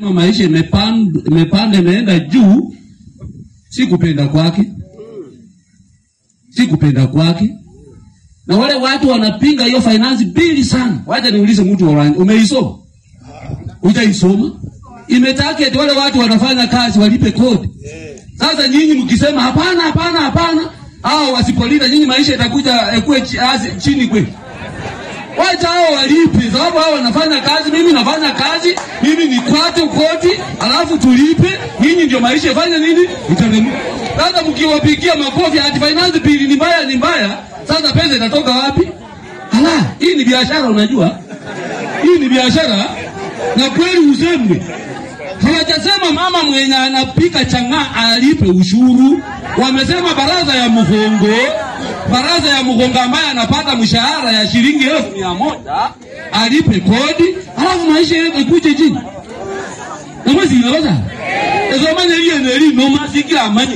maisha imepanda imepanda imeenda juu, si kupenda kwake, si kupenda kwake. Na wale watu wanapinga hiyo finance bill sana. Wacha niulize mtu wa rangi, umeisoma? Hujaisoma? Imetarget wale watu wanafanya kazi walipe kodi. Sasa nyinyi mkisema hapana, hapana, hapana, hao wasipolita nyinyi maisha itakuja ekuwe chi- azi- chini kweli. Wacha hao walipe, sababu hao wanafanya kazi, mimi nafanya kazi, mimi ni kwate koti, alafu tulipe. Nyinyi ndio maisha ifanye nini? Itaremuka. Sasa mkiwapigia makofi ati finance bill ni mbaya, ni mbaya, sasa pesa itatoka wapi? Ala, hii ni biashara, unajua hii ni biashara, na kweli usemwe Hawajasema mama mwenye anapika chang'aa alipe ushuru. Wamesema baraza ya mgongo, baraza ya mgongo ambaye anapata mshahara ya shilingi elfu mia moja alipe kodi, alafu maisha yetu ikuje chini. Namwezi inaweza ezomanya liye neli noma sikila amanye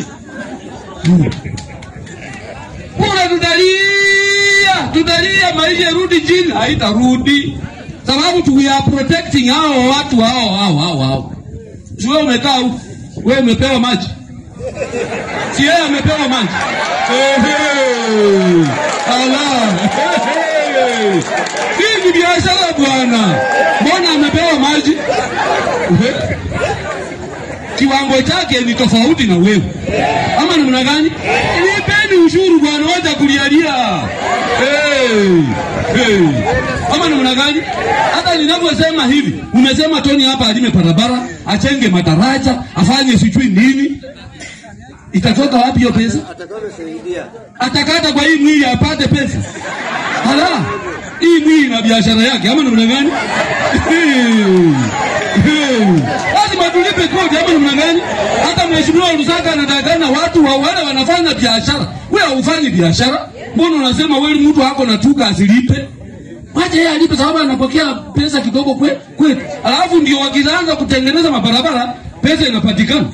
kura tutalia, tutalia maisha irudi chini, haitarudi sababu tu we are protecting hao watu hao hao hao hao. Si wewe umekaa huku, wewe umepewa maji, si yeye amepewa maji. Ehe, ala, ehe. hii ni biashara bwana, mbona amepewa maji? Ehe. kiwango chake ni tofauti na wewe, ama namna gani? Lipeni ushuru bwana, wacha kulialia. Hey, hey. Ama namna gani? Hata ninavyosema hivi, umesema Tony hapa alime barabara, achenge madaraja, afanye sijui nini, itatoka wapi hiyo pesa? atakavyosaidia atakata kwa hii mwili apate pesa. Hala, hii mwili na biashara yake, ama namna gani? Lazima tulipe kodi, ama namna gani? Hata mheshimiwa Lusaka anatakana watu wa wale wanafanya biashara, wewe haufanyi biashara, mbona unasema wewe mtu wako na tuka asilipe? Wacha yeye alipe, sababu anapokea pesa kidogo kwe kwetu, alafu ndio wakianza kutengeneza mabarabara pesa inapatikana.